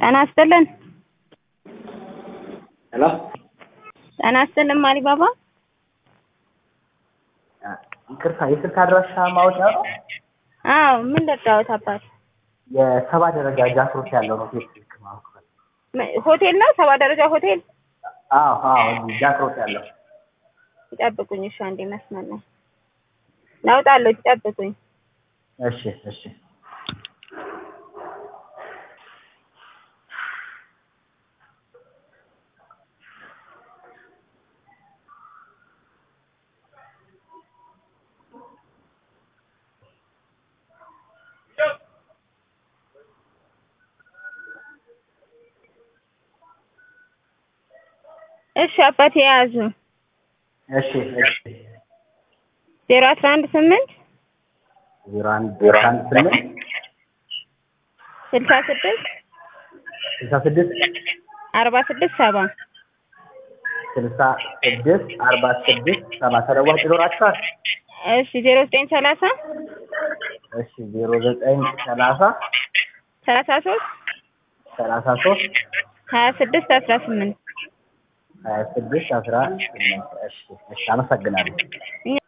ጤና ይስጥልን። ሄሎ ጤና ይስጥልን ማሪባባ። ይቅርታ የስልክ አድራሻ ማወቂያ ነው? አዎ ምን ልርዳዎት አባት? የሰባ ደረጃ ጃክሮት ያለው ነው ቤት ስልክ ማወቅ ነው። ም- ሆቴል ነው ሰባ ደረጃ ሆቴል። አዎ አዎ እዚህ ጃክሮት ያለው ይጠብቁኝ እሺ፣ አንዴ መስመር ላይ ላውጣለሁ። ይጠብቁኝ። እሺ እሺ እሺ አባት የያዙ እሺ እሺ ዜሮ አስራ አንድ ስምንት ዜሮ አንድ ዜሮ አንድ ስምንት ስልሳ ስድስት ስልሳ ስድስት አርባ ስድስት ሰባ ስልሳ ስድስት አርባ ስድስት ሰባ ተለዋጭ ይኖራችኋል? እሺ ዜሮ ዘጠኝ ሰላሳ እሺ ዜሮ ዘጠኝ ሰላሳ ሰላሳ ሶስት ሰላሳ ሶስት ሀያ ስድስት አስራ ስምንት ሀያ ስድስት አስራ ስምንት እሺ እሺ አመሰግናለሁ። እኛ